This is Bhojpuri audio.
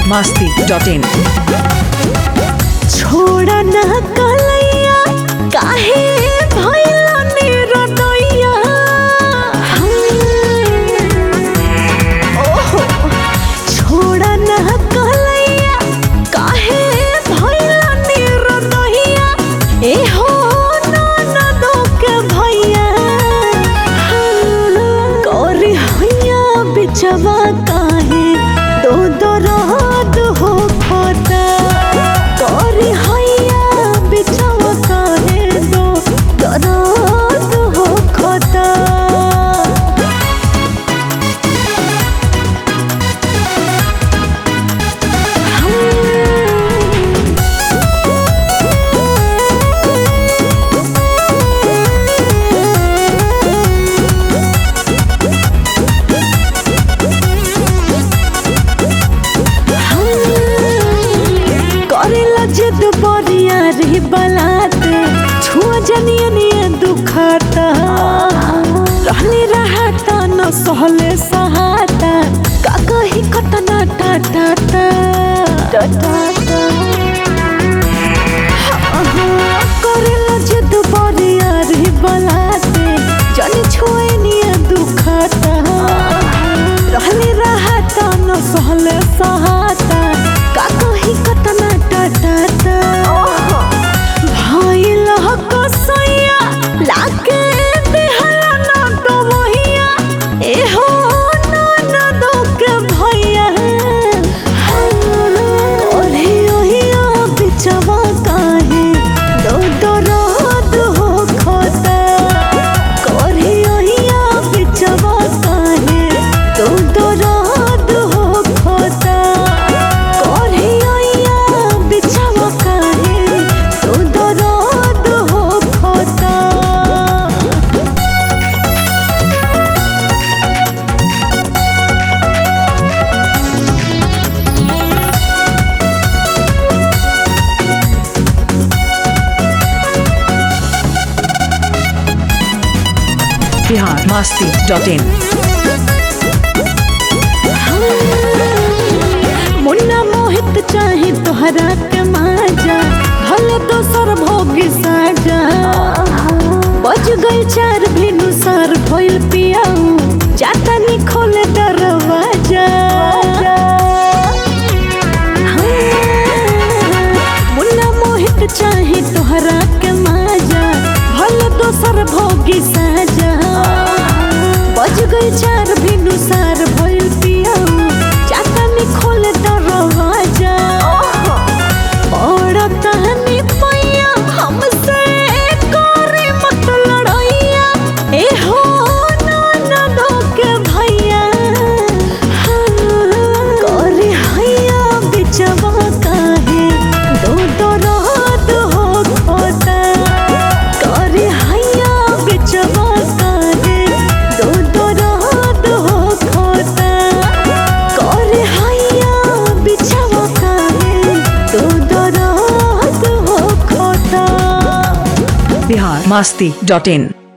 masti.in. छोड़ ना कलैया काहे भइला निरदैया ओहो छोड़ ना कलैया काहे भइला निरदैया ए हो ननदो के भैया करी हैया बिचवा काहे दो दो रात हो खोता करी हैया बिचवा काहे दो दो रात हो खोता करेला जिद बरिया रे बलाते छुआ जनिया निया दुखाता रहले रहता न सहले सहाता का कही कतना टाटा टा टाटा करेला जिद बरिया रे बलाते जनी छुए निया दुखाता रहले रहता न सहले सहाता का कही कतना टाटा भइल कसैया लागे देहला न डोमहिया एहो ननदो के भैया ओरे ओहिया बिचवा काहे दो दो रात हो खोता कोरे ओहिया बिचवा काहे दो दो रात हो खोता कोरे ओहिया बिचवा काहे दो दो रात हो खोता Bihar masti.in. मुन्ना मोहित चाहे तोहरा के माजा भले दोसर भोगी साजा बज गई चार भेनु सर भइल पियाऊ जाता नी खोले दरवाजा मुन्ना मोहित चाहे तोहरा के माजा भले दोसर भोगी साजा बज गई चार भेनु सर भइल पियाऊ जाता नी खोले दरवाजा बड़ा तहनी पैया हमसे करे मत लड़ैया ए हो ननदो के भैया करे हैया बिचवा काहे दो दो रात हो खोता करे हैया बिचवा काहे दो दो रात हो खोता करे हैया बिचवा काहे दो दो रात हो खोता Bihar masti.in.